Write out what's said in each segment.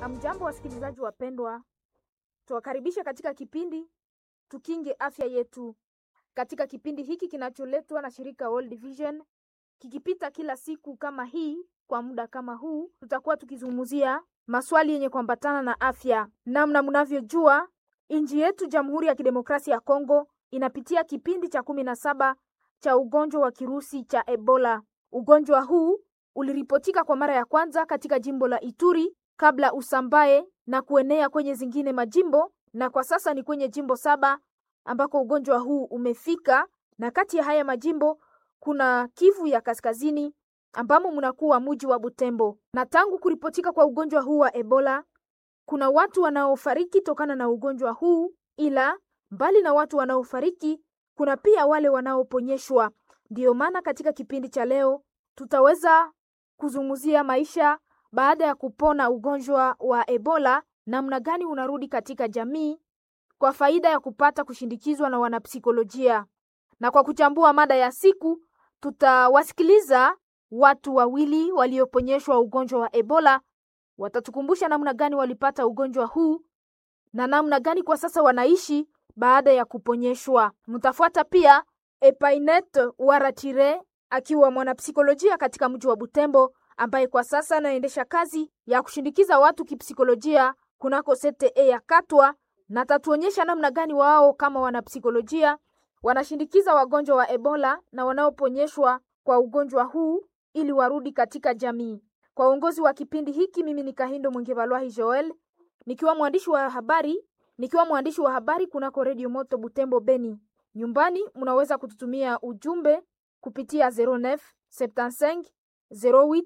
Amjambo, wasikilizaji wapendwa, tuwakaribisha katika kipindi Tukinge Afya Yetu. Katika kipindi hiki kinacholetwa na shirika World Vision, kikipita kila siku kama hii kwa muda kama huu, tutakuwa tukizungumzia maswali yenye kuambatana na afya. Namna mnavyojua, nchi yetu Jamhuri ya Kidemokrasia ya Kongo inapitia kipindi cha kumi na saba cha ugonjwa wa kirusi cha Ebola. Ugonjwa huu uliripotika kwa mara ya kwanza katika jimbo la Ituri kabla usambae na kuenea kwenye zingine majimbo, na kwa sasa ni kwenye jimbo saba ambako ugonjwa huu umefika, na kati ya haya majimbo kuna Kivu ya Kaskazini ambamo mnakuwa mji wa Butembo. Na tangu kuripotika kwa ugonjwa huu wa Ebola, kuna watu wanaofariki tokana na ugonjwa huu, ila mbali na watu wanaofariki, kuna pia wale wanaoponyeshwa. Ndiyo maana katika kipindi cha leo tutaweza kuzungumzia maisha baada ya kupona ugonjwa wa Ebola, namna gani unarudi katika jamii kwa faida ya kupata kushindikizwa na wanapsikolojia. Na kwa kuchambua mada ya siku, tutawasikiliza watu wawili walioponyeshwa ugonjwa wa Ebola. Watatukumbusha namna gani walipata ugonjwa huu na namna gani kwa sasa wanaishi baada ya kuponyeshwa. Mtafuata pia Epainet Waratire akiwa mwanapsikolojia katika mji wa Butembo ambaye kwa sasa anaendesha kazi ya kushindikiza watu kipsikolojia kunako CTE ya Katwa, na tatuonyesha namna gani wao kama wanapsikolojia wanashindikiza wagonjwa wa Ebola na wanaoponyeshwa kwa ugonjwa huu ili warudi katika jamii. Kwa uongozi wa kipindi hiki, mimi ni Kahindo Mwingevalwahi Joel nikiwa mwandishi wa habari nikiwa mwandishi wa habari kunako Radio Moto Butembo Beni. Nyumbani mnaweza kututumia ujumbe kupitia 09 75 08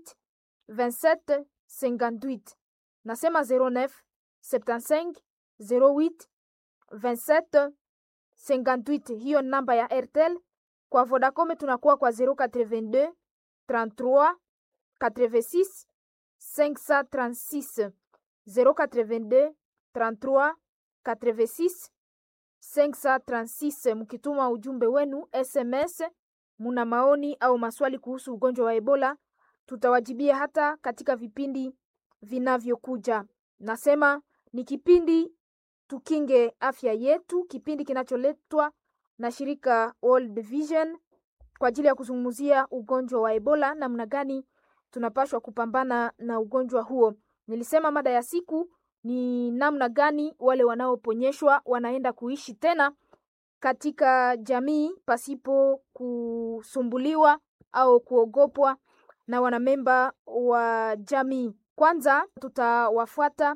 27 58. Nasema 09 75 08 27 58. Hiyo ni namba ya Airtel. Kwa Vodacom tunakuwa kwa 082 33 86 536 082 33 86 536. Mkituma ujumbe wenu SMS, muna maoni au maswali kuhusu ugonjwa wa Ebola, tutawajibia hata katika vipindi vinavyokuja. Nasema ni kipindi Tukinge Afya Yetu, kipindi kinacholetwa na shirika World Vision kwa ajili ya kuzungumzia ugonjwa wa Ebola, namna gani tunapashwa kupambana na ugonjwa huo. Nilisema mada ya siku ni namna gani wale wanaoponyeshwa wanaenda kuishi tena katika jamii pasipo kusumbuliwa au kuogopwa na wanamemba wa jamii. Kwanza tutawafuata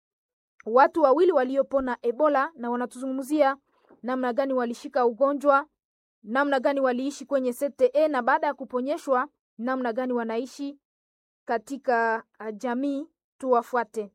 watu wawili waliopona Ebola na wanatuzungumzia namna gani walishika ugonjwa, namna gani waliishi kwenye CTE na baada ya kuponyeshwa namna gani wanaishi katika jamii. Tuwafuate.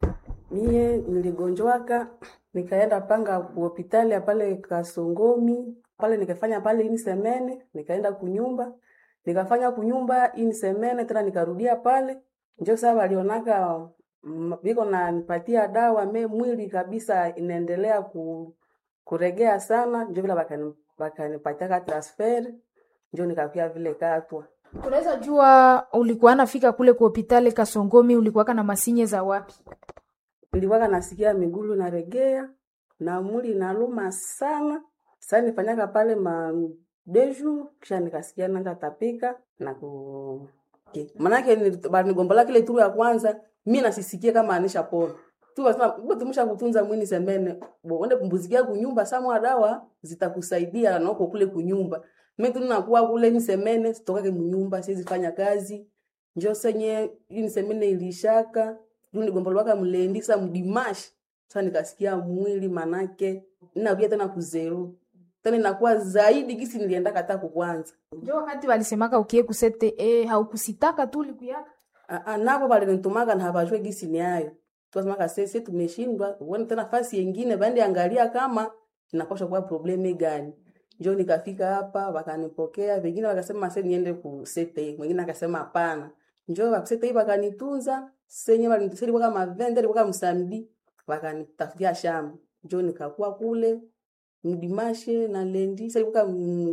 Mie niligonjwaka nikaenda panga hospitali pale Kasongomi pale nikafanya pale ini semene, nikaenda kunyumba nikafanya kunyumba ini semene tena nikarudia pale, njo sasa walionaka biko na nipatia dawa me mwili kabisa inaendelea ku, kuregea sana, njo vile bakanipatia ka transfer, njo nikakuya vile Katwa. Unaweza jua ulikuwa nafika kule kwa hospitali Kasongomi, ulikuwaka na masinye za wapi? Nilikuwaka nasikia migulu naregea na mwili naluma sana. Sasa nifanyaka pale ma deju kisha nikasikia nanga tapika na ku manake banigombola kile turu ya kwanza mi nasisikia kama anisha pona tu wasema tumusha kutunza mwini semene bo wende kumbuzikia kunyumba samwa dawa zitakusaidia na uko kule kunyumba mimi tunakuwa kule ni semene sitokake munyumba siwezi fanya kazi njo senye ini semene ilishaka nigombolwaka mlendi sa mdimash sasa nikasikia mwili manake ninarudia tena kuzeru tena inakuwa zaidi gisi nilienda kata kwanza njo wakati walisemaka ukie kusete eh, haukusitaka tu ulikuyaka navo valinitumaka na havajue gisi ni ayo tuwasemaka sese tumeshindwa uone tena fasi yengine vaende angalia kama inapasha kuwa probleme gani njo nikafika hapa wakanipokea vengine wakasema se niende kusete mwingine akasema hapana njo wakusete hii wakanitunza senye walinisaidia kama vende kwa msamdi wakanitafutia shamba njo nikakuwa kule mdimashe na lendi sasa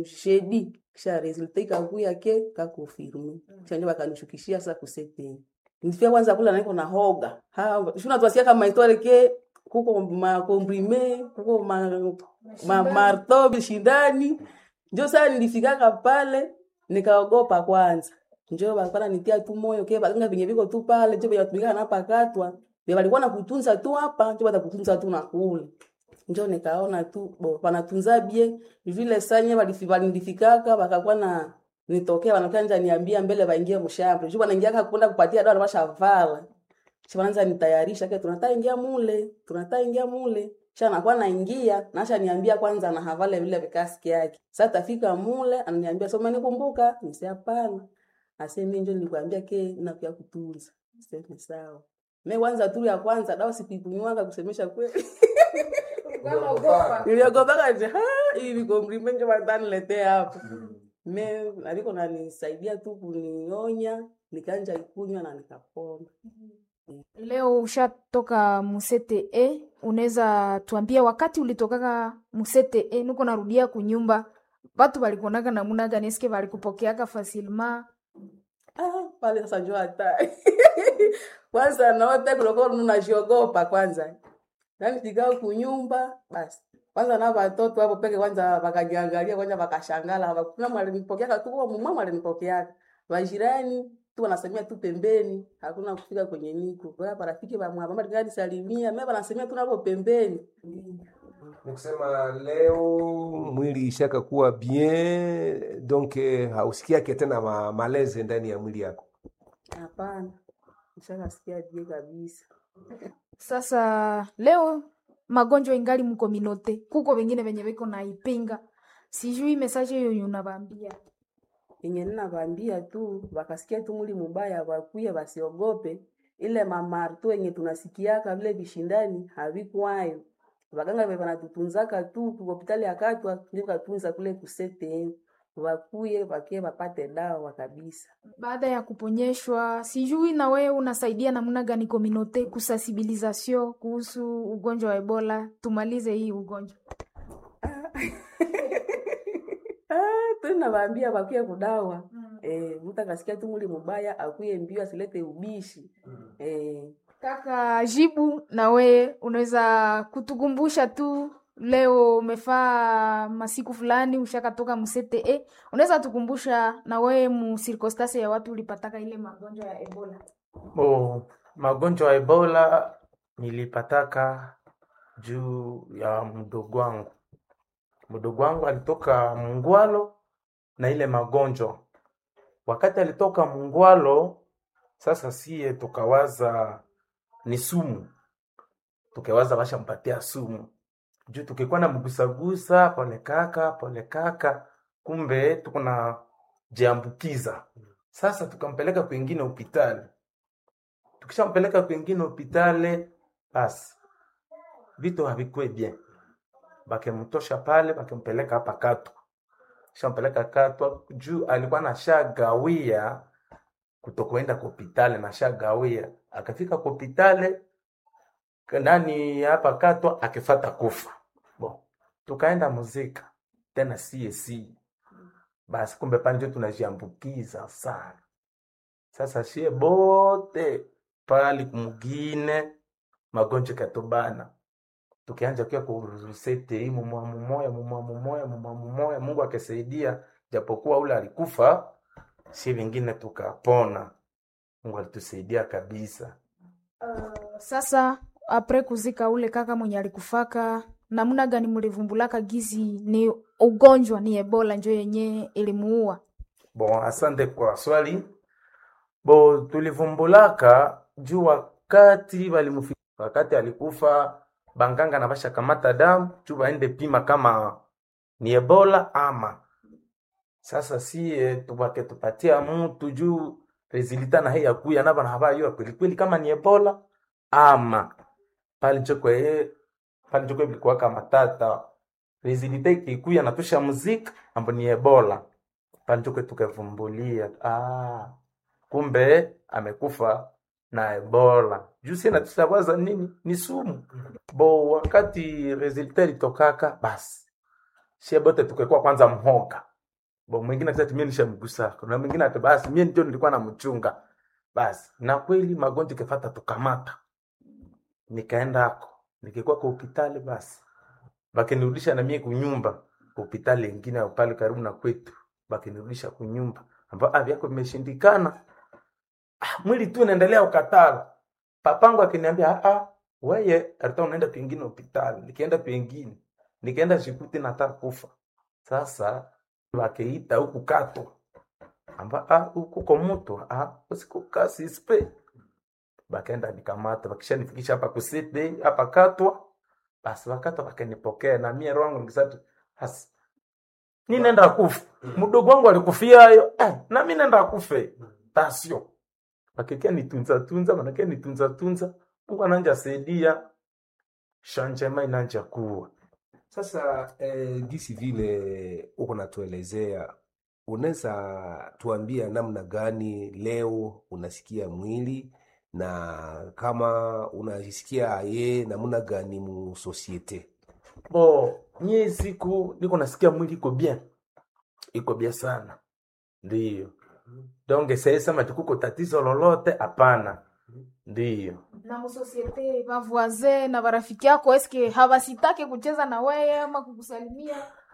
mshedi kisha resulta ikakuya ke kakufirme kisha ndio wakanishukishia sasa kusete nifia kwanza kula naiko na hoga ha shuna twasikia kama itwale ke kuko makomprime kuko ma, ma, marto bishindani njo saa nilifikaka pale nikaogopa kwanza njo balikuwa nitia tu moyo ke baganga venye viko tu pale njo venye watumika na pakatwa be walikuwa nakutunza tu hapa njo batakutunza tu na kule njo nikaona tu bo panatunza bie vile sanye walinifikaka bakakuwa na nitokea wanakanja niambia mbele waingie mshamba juu wanaingia kwenda kupatia dawa washavala kisha wanaanza nitayarisha ke tunataka ingia mule tunataka ingia mule kisha nakuwa naingia nasha niambia kwanza na havale vile vikaski yake sasa tafika mule ananiambia soma nikumbuka nisi hapana ase mimi ndio nilikwambia ke nakuya kutunza sasa sawa mimi kwanza tu ya kwanza dawa sikuikunywanga kusemesha kweli niliogopa nje ha hivi kompliment ndio wataniletea hapo me aliko nanisaidia tu kunionya nikanja ikunywa na nikapona Leo ushatoka Musete e, unaweza tuambia wakati ulitokaka Musete e, nuko narudia kunyumba, batu balikuonaka namuna gani? Eske balikupokeaka facilement? ah, pale sasa njoo hatari kwanza naote kuloko nunajiogopa kwanza nani tikao kunyumba basi kwanza na watoto hapo peke kwanza wakajiangalia kwanza wakashangala hakuna mwalinipokea tu kwa mama mwalinipokea wajirani tu wanasemea tu pembeni hakuna kufika kwenye niko kwa marafiki wa mama gani salimia mimi wanasemea tu napo pembeni nikusema leo mwili ishaka kuwa bien donc eh, hausikiake tena ma, maleze ndani ya mwili yako hapana nishakasikia je kabisa Sasa leo magonjwa ingali mkominote, kuko wengine venye viko naipinga, sijui mesaje hiyo unabambia yenye ninavambia tu wakasikia tu mwili mubaya wakuye wasiogope ile mamarto yenye tunasikiaka vile vishindani havikwayo waganga ve wanatutunzaka tu hospitali akatwa ndio katunza kule kusete wakuye wakie wapate dawa kabisa baada ya kuponyeshwa. Sijui na wewe unasaidia namna gani kominote kusensibilisation kuhusu ugonjwa wa Ebola, tumalize hii ugonjwa. ah, tunavaambia wakuye kudawa eh, mtu akasikia tu mwili mubaya akuye mbio asilete ubishi eh, Kaka Jibu, na we unaweza kutukumbusha tu, leo umefaa masiku fulani ushakatoka Musete e, unaweza tukumbusha na we mu circonstance ya watu ulipataka ile magonjwa ya Ebola? Oh, magonjwa ya Ebola nilipataka juu ya mdogo wangu. Mdogo wangu alitoka Mungwalo na ile magonjwa. Wakati alitoka Mungwalo, sasa sie tukawaza ni sumu, tukawaza washampatia sumu juu tukikuwa na mgusagusa pole kaka pole kaka, kumbe tuko na jiambukiza. Sasa tukampeleka kwingine hospitali tukishampeleka kwingine hospitali basi vitu havikue bien bakemtosha pale bakempeleka hapa katwa shampeleka katwa juu alikuwa nashagawia kutokwenda kwa hospitali nashagawia akafika kwa hospitali nani hapa katwa akifata kufa bo tukaenda muzika tena CAC basi kumbe pale ndio tunajiambukiza sana sasa shie bote pali kumugine magonjwa katobana tukianja kia kurusete hii mumwa mumoya mumwa mumoya mumwa mumoya Mungu akisaidia japokuwa ule alikufa si vingine tukapona Mungu alitusaidia kabisa Sasa apre kuzika ule kaka mwenye alikufaka, namna gani mlivumbulaka gizi ni ugonjwa ni Ebola njo yenye ilimuua? Bon, asante kwa swali. Bo, tulivumbulaka juu wakati walimufi, wakati alikufa banganga na basha kamata damu juu baende pima kama ni Ebola ama. Sasa sie tubake tupatia mtu juu resulta na hii yakuya naba na habayua kweli kweli kama ni Ebola ama pale chokwe pale chokwe bilikuwa kama tata resulta ikikuya na tusha muziki ambo ni Ebola pale chokwe tukavumbulia ah kumbe amekufa na Ebola. Juu sina tutawaza nini? Ni sumu. Bo wakati resulta ilitokaka basi. Shie bote tukekuwa kwanza mhoga. Bo mwingine akisema mimi nishamgusa. Kuna mwingine ati basi mimi ndio nilikuwa namchunga. basi na kweli magonjwa ikifata tukamata nikaenda ako nikikuwa kwa hospitali basi bakinirudisha na mie kunyumba hospitali ingine au pale karibu na kwetu bakinirudisha kunyumba ambao ah, vyako vimeshindikana ah, mwili tu unaendelea ukatala papangu akiniambia ah, ah, weye alikuwa unaenda pengine hospitali nikienda pengine nikaenda shikuti nataka kufa sasa wakeita huku kato amba ah, huku kwa mtu ah, usikukaa sispe bakaenda nikamata bakishanifikisha hapa kusite hapa katwa basi wakati wakanipokea na mie roho yangu nikisatu hasi ni nenda kufa mdogo wangu alikufia hayo eh, na mimi nenda kufe tasio bakikia nitunza tunza manakia nitunza tunza Mungu ananja saidia shanjema inanja kuwa Sasa eh, gisi vile uko natuelezea, unaweza tuambia namna gani leo unasikia mwili na kama unajisikia ye namna gani mu societe? bo mie siku niko nasikia mwili iko bien iko bien sana ndiyo donge sesema tukuko tatizo lolote hapana ndiyo na musosiete bavoise na barafiki yako eske hawasitake kucheza na weye ama kukusalimia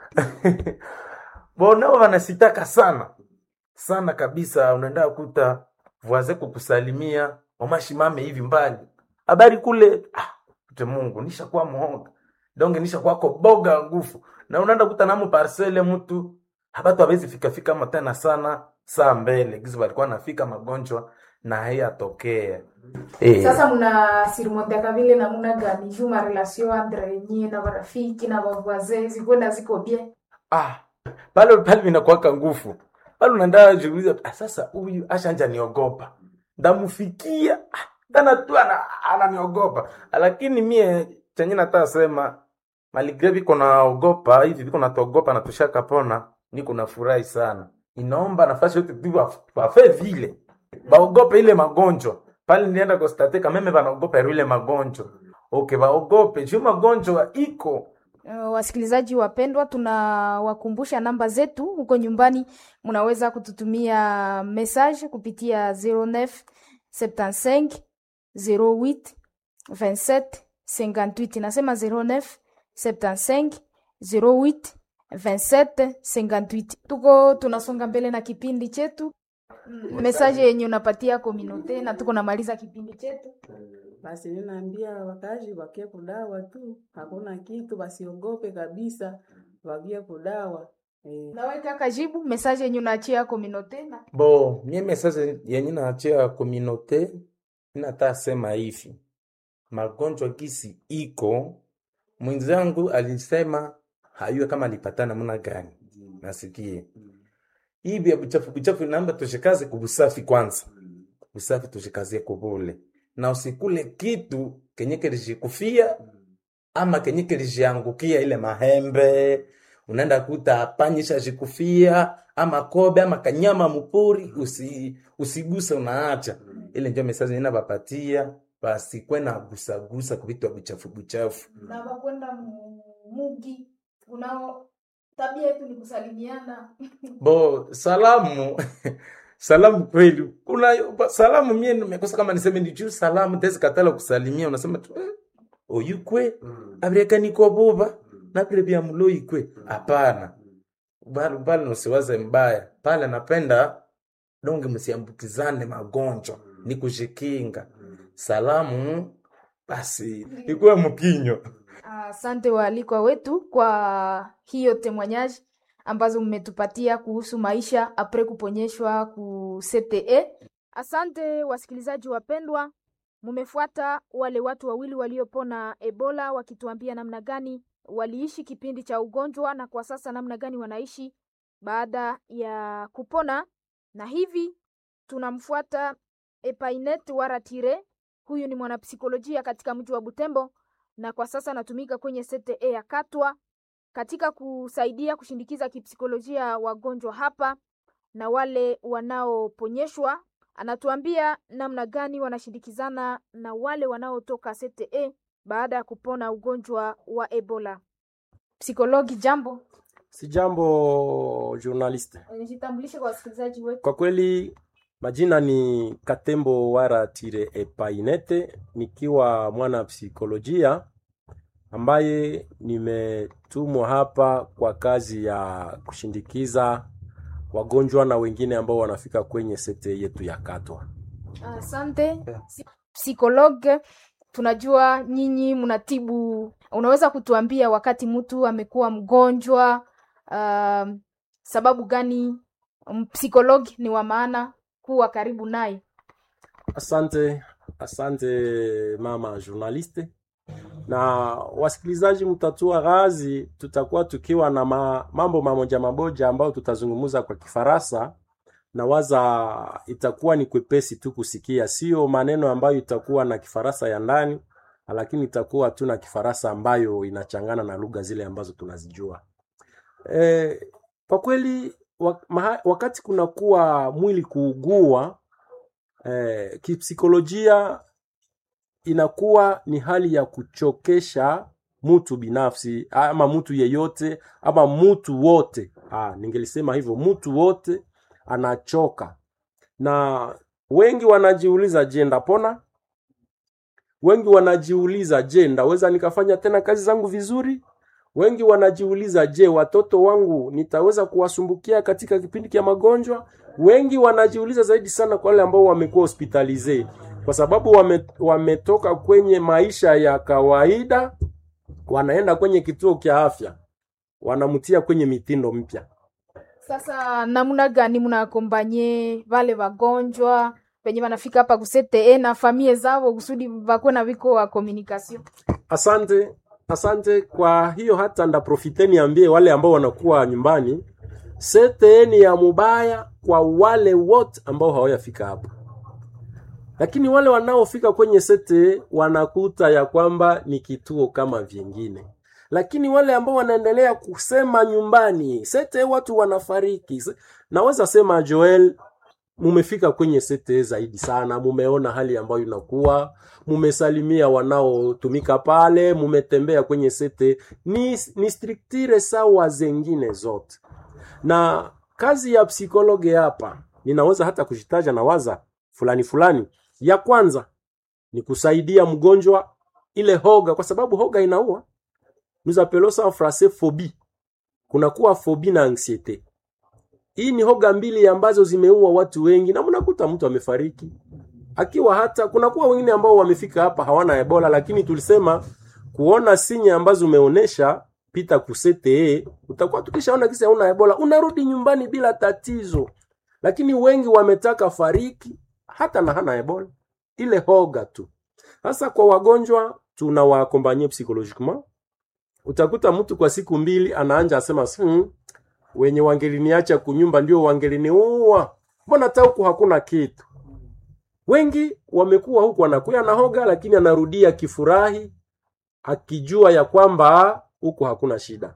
bo nao wanasitaka sana sana kabisa unaenda kuta voise kukusalimia mamashimame hivi mbali habari kule ah, te mungu nishakuwa muhoga donge nishakuwako boga ngufu na unaenda kuta namu parcele mtu habatu hawezi fikafika ama tena sana saa mbele gizi walikuwa nafika magonjwa na haiyatokea eh. sasa muna sirimonteaka vile namuna gani juu marelation entre nyie na barafiki na bavoise zikwenda ziko bien ah, pale pale vinakuwaka nguvu pale unaenda jiuliza ah, sasa huyu ashanja niogopa ndamufikia ah, tana tu ana- ananiogopa lakini mie chenye nataka sema maligre viko naogopa hivi viko natogopa na tushakapona niko nafurahi sana inaomba nafasi yote tu waf- wafe vile baogope ile magonjwa pale nilienda kostate kameme banaogopa ile magonjwa okay baogope juu magonjwa iko Uh, wasikilizaji wapendwa, tunawakumbusha namba zetu huko nyumbani, mnaweza kututumia message kupitia 09 75 08 27 58. Nasema 09 75 08 27 58. Tuko tunasonga mbele na kipindi chetu Mm, message yenye unapatia kominote na tuko namaliza kipindi chetu. Basi ninaambia wakazi wakie kudawa tu, hakuna kitu, wasiogope kabisa, wakie kudawa eh. Nawe kaka, jibu message yenye unaachia kominote na bo mie message yenye naachia kominote inata sema hivi magonjwa kisi iko mwenzangu alisema hayue kama alipata namna gani nasikie hii vya buchafu buchafu naomba tushikaze kubusafi kwanza busafi tushikazie kubule na usikule kitu kenye kilishikufia ama kenye kilishiangukia ile mahembe unaenda kuta panyisha shikufia ama kobe ama kanyama mupuri usi, usiguse unaacha ile ndio mesaji ninabapatia basikwe na gusagusa kuvitu buchafu buchafu na wakwenda mu- mugi unao tabia yetu ni kusalimiana bo salamu salamu kweli kuna salamu mie nimekosa kama niseme ni juu salamu tezi katala kusalimia unasema tu eh, oyukwe abireka niko buba nabire bya muloikwe hapana bali bali nosiwaze mbaya pale napenda donge msiambukizane magonjwa ni kushikinga salamu basi ikuwe mkinyo asante waalikwa wetu kwa hiyo temwanyaji ambazo mmetupatia kuhusu maisha apre kuponyeshwa ku cte asante wasikilizaji wapendwa mumefuata wale watu wawili waliopona ebola wakituambia namna gani waliishi kipindi cha ugonjwa na kwa sasa namna gani wanaishi baada ya kupona na hivi tunamfuata epainet waratire huyu ni mwanapsikolojia katika mji wa butembo na kwa sasa anatumika kwenye CTE ya Katwa katika kusaidia kushindikiza kipsikolojia wagonjwa hapa na wale wanaoponyeshwa. Anatuambia namna gani wanashindikizana na wale wanaotoka CTE baada ya kupona ugonjwa wa Ebola. Psikologi, jambo, Si jambo journaliste. jitambulishe kwa wasikilizaji wetu. Kwa kweli Majina ni Katembo Wara Tire Epainete, nikiwa mwana psikolojia ambaye nimetumwa hapa kwa kazi ya kushindikiza wagonjwa na wengine ambao wanafika kwenye sete yetu ya Katwa. Asante psikologe, tunajua nyinyi mnatibu. Unaweza kutuambia wakati mtu amekuwa mgonjwa, um, sababu gani psikologi ni wa maana kuwa karibu naye? Asante, asante mama journaliste na wasikilizaji, mtatua ghazi, tutakuwa tukiwa na ma, mambo mamoja mamoja ambayo tutazungumza kwa Kifaransa na waza itakuwa ni kwepesi tu kusikia, sio maneno ambayo itakuwa na Kifaransa ya ndani, lakini itakuwa tu na Kifaransa ambayo inachangana na lugha zile ambazo tunazijua. E, kwa kweli wakati kunakuwa mwili kuugua eh, kipsikolojia inakuwa ni hali ya kuchokesha mtu binafsi ama mtu yeyote ama mtu wote. Ah, ningelisema hivyo, mtu wote anachoka, na wengi wanajiuliza, je, ndapona? Wengi wanajiuliza, je, ndaweza nikafanya tena kazi zangu vizuri? Wengi wanajiuliza, je, watoto wangu nitaweza kuwasumbukia katika kipindi cha magonjwa? Wengi wanajiuliza zaidi sana kwa wale ambao wamekuwa hospitalize, kwa sababu wame, wametoka kwenye maisha ya kawaida, wanaenda kwenye kituo cha afya, wanamtia kwenye mitindo mpya. Sasa namna gani mnakombanye vale wagonjwa penye wanafika hapa kusete na famie zao kusudi vakuwe na viko wa communication? Asante. Asante. Kwa hiyo hata ndaprofite niambie wale ambao wanakuwa nyumbani, sete ni ya mubaya kwa wale wote ambao hawajafika hapa, lakini wale wanaofika kwenye sete wanakuta ya kwamba ni kituo kama vingine, lakini wale ambao wanaendelea kusema nyumbani sete watu wanafariki, naweza sema Joel, mumefika kwenye sete zaidi sana, mumeona hali ambayo inakuwa, mumesalimia wanaotumika pale, mumetembea kwenye sete, ni, ni striktire sawa zengine zote. Na kazi ya psikologe hapa ninaweza hata kushitaja na waza fulani fulani. Ya kwanza ni kusaidia mgonjwa ile hoga, kwa sababu hoga inaua. Nous appelons ça en français phobie. Kunakuwa phobie na anxiete. Hii ni hoga mbili ambazo zimeua watu wengi, na mnakuta mtu amefariki akiwa hata, kunakuwa wengine ambao wamefika hapa hawana Ebola, lakini tulisema kuona sinya ambazo umeonesha pita kusete, utakuwa tukishaona kisa hauna Ebola, unarudi nyumbani bila tatizo. Lakini wengi wametaka fariki hata na hana Ebola, ile hoga tu. Sasa kwa wagonjwa tunawaakompanye psychologiquement. Utakuta mtu kwa siku mbili anaanja asema hmm, wenye wangeliniacha kunyumba ndio wangeliniua, mbona hata huku hakuna kitu. Wengi wamekuwa huku wanakuya na hoga, lakini anarudia kifurahi akijua ya kwamba huku hakuna shida.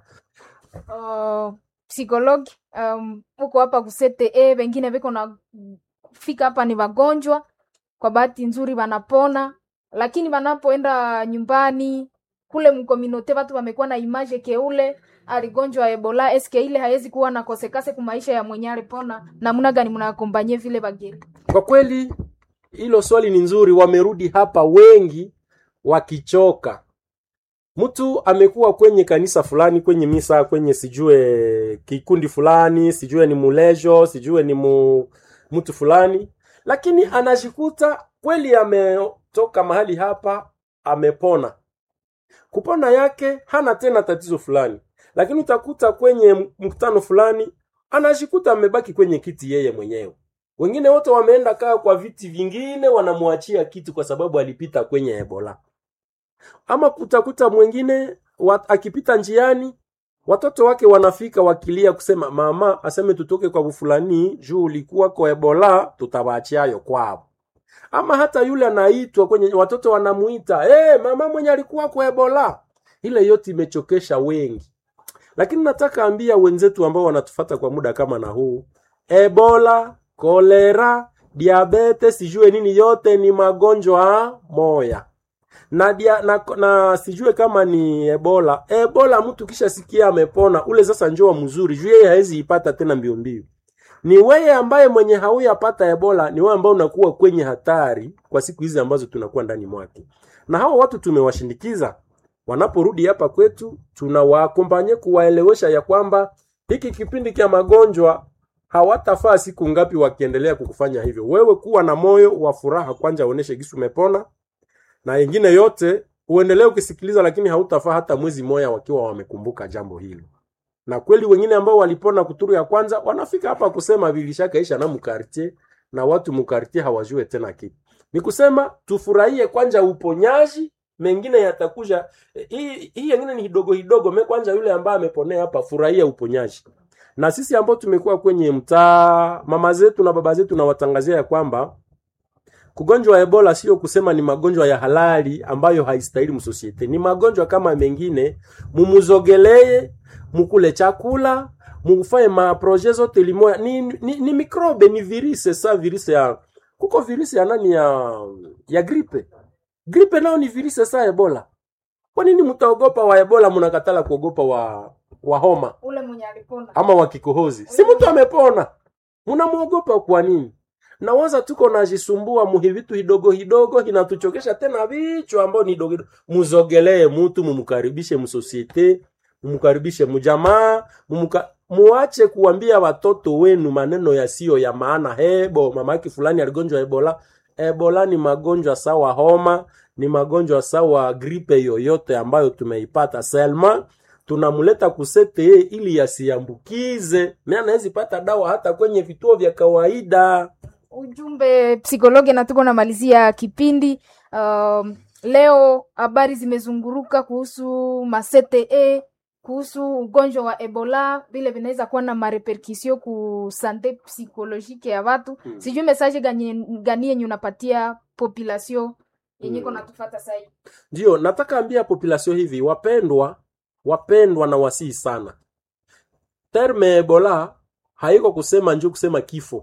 Uh, psikologi um, uko hapa kusete e, wengine viko na fika hapa ni wagonjwa, kwa bahati nzuri wanapona, lakini wanapoenda nyumbani kule mkominote watu wamekuwa na image keule aligonjwa Ebola, eske ile haiwezi kuwa na kosekase ku maisha ya mwenye alipona. Namna gani mnakombanye vile bageni? Kwa kweli hilo swali ni nzuri. Wamerudi hapa wengi wakichoka. Mtu amekuwa kwenye kanisa fulani, kwenye misa, kwenye sijue kikundi fulani, sijue ni mulejo, sijue ni mu, mtu fulani, lakini anajikuta kweli ametoka mahali hapa, amepona. Kupona yake hana tena tatizo fulani, lakini utakuta kwenye mkutano fulani anajikuta amebaki kwenye kiti yeye mwenyewe. Wengine wote wameenda kaa kwa viti vingine, wanamwachia kiti kwa sababu alipita kwenye Ebola. Ama utakuta mwingine wat, akipita njiani watoto wake wanafika wakilia kusema mama aseme tutoke kwa fulani juu ulikuwa kwa Ebola, tutawachiayo kwao. Ama hata yule anaitwa kwenye watoto wanamuita hey, mama mwenye alikuwa kwa Ebola. Ile yote imechokesha wengi, lakini nataka ambia wenzetu ambao wanatufata kwa muda kama na huu, Ebola, kolera, diabete, sijue nini, yote ni magonjwa moya na, dia, na, na sijue kama ni Ebola. Ebola mtu kisha sikia amepona ule sasa njoa mzuri juu yeye hawezi ipata tena mbio mbio. ni wewe ambaye mwenye hauyapata ebola ni wewe ambaye unakuwa kwenye hatari kwa siku hizi ambazo tunakuwa ndani mwake na hawa watu tumewashindikiza wanaporudi hapa kwetu tunawaakompanye kuwaelewesha ya kwamba hiki kipindi cha magonjwa hawatafaa siku ngapi wakiendelea kukufanya hivyo wewe kuwa na moyo wa furaha kwanza uoneshe gisi umepona na yengine yote uendelee ukisikiliza lakini hautafaa hata mwezi moya wakiwa wamekumbuka jambo hilo na kweli wengine ambao walipona kuturu ya kwanza wanafika hapa kusema vilishakaisha na mukartie na watu mukartie hawajue tena kitu ni kusema tufurahie kwanza uponyaji mengine yatakuja Eh, hii hii yengine ni kidogo kidogo me kwanza yule ambaye ameponea hapa furahia uponyaji na sisi ambao tumekuwa kwenye mtaa mama zetu na baba zetu nawatangazia ya kwamba kugonjwa wa ebola sio kusema ni magonjwa ya halali ambayo haistahili msosiete ni magonjwa kama mengine mumuzogelee mukule chakula mufanye maproje zote limoya ni, ni, ni mikrobe ni virise sa virise ya kuko virise ya nani ya ya gripe gripe nao ni virise sa ebola kwa nini mtaogopa wa ebola mnakatala kuogopa wa wa homa ule mwenye alipona ama wa kikohozi si mtu amepona mnamwogopa kwa nini nawaza tuko najisumbua muhi vitu hidogo hidogo hinatuchokesha tena vichwa ambao ni dogo hidogo. muzogelee mutu mumkaribishe msosiete mumkaribishe mjamaa mumuka muache kuambia watoto wenu maneno yasiyo ya maana hebo mamaki fulani aligonjwa ebola ebola ni magonjwa sawa homa ni magonjwa sawa gripe yoyote ambayo tumeipata selma tunamleta kusete ili yasiambukize mi anawezi pata dawa hata kwenye vituo vya kawaida ujumbe psikologi na tuko namalizia kipindi um, leo habari zimezunguruka kuhusu masete kuhusu ugonjwa wa ebola vile vinaweza kuwa na mareperkusio ku sante psikolojike ya watu Hmm. sijui message gani gani yenye unapatia population yenye iko Hmm. natufata sahii ndio nataka ambia population hivi wapendwa wapendwa na wasii sana terme ebola haiko kusema njo kusema kifo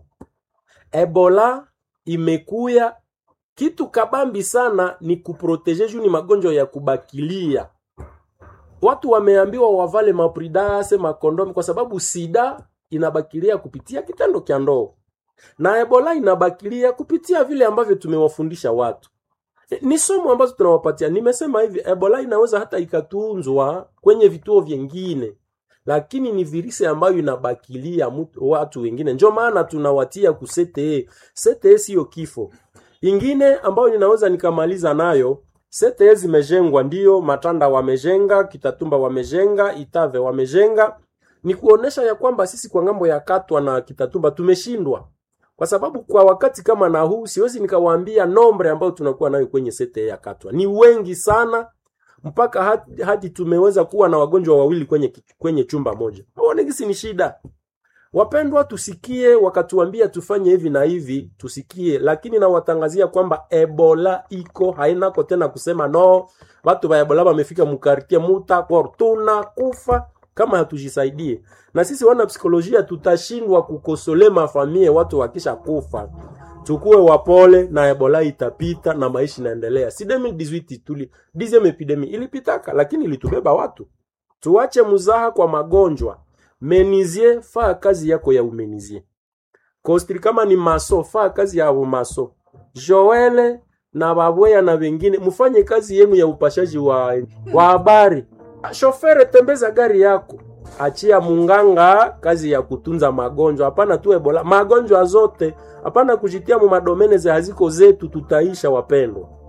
ebola imekuya kitu kabambi sana ni kuproteje juu ni magonjwa ya kubakilia watu wameambiwa wavale mapridase makondomi kwa sababu sida inabakilia kupitia kitendo kya ndoo na ebola inabakilia kupitia vile ambavyo tumewafundisha watu ni somo ambazo tunawapatia nimesema hivi ebola inaweza hata ikatunzwa kwenye vituo vyengine lakini ni virisi ambayo inabakilia mtu, watu wengine njo maana tunawatia ku CTE CTE siyo kifo ingine ambayo ninaweza nikamaliza nayo CTE zimejengwa ndio matanda wamejenga kitatumba wamejenga itave wamejenga ni kuonesha ya kwamba sisi kwa ngambo ya katwa na kitatumba tumeshindwa kwa sababu kwa wakati kama na huu siwezi nikawaambia nombre ambayo tunakuwa nayo kwenye sete ya katwa ni wengi sana mpaka hadi, hadi tumeweza kuwa na wagonjwa wawili kwenye, kwenye chumba moja aonekisi ni shida wapendwa tusikie wakatuambia tufanye hivi na hivi tusikie lakini nawatangazia kwamba ebola iko hainako tena kusema no watu wa ebola wamefika mukartie mutakor tuna kufa kama hatujisaidie na sisi wana psikolojia tutashindwa kukosole mafamie watu wakisha kufa tukuwe wapole na ebola itapita na maisha inaendelea si 2018 tuli dixième epidemie ilipitaka lakini ilitubeba watu tuache muzaha kwa magonjwa menizie faa kazi yako ya umenizie kostri kama ni maso faa kazi ya maso joele na babweya na wengine mfanye kazi yenu ya upashaji wa wa habari shofere tembeza gari yako achia munganga kazi ya kutunza magonjwa hapana tu ebola magonjwa zote hapana kujitia mu madomene za haziko zetu tutaisha wapendwa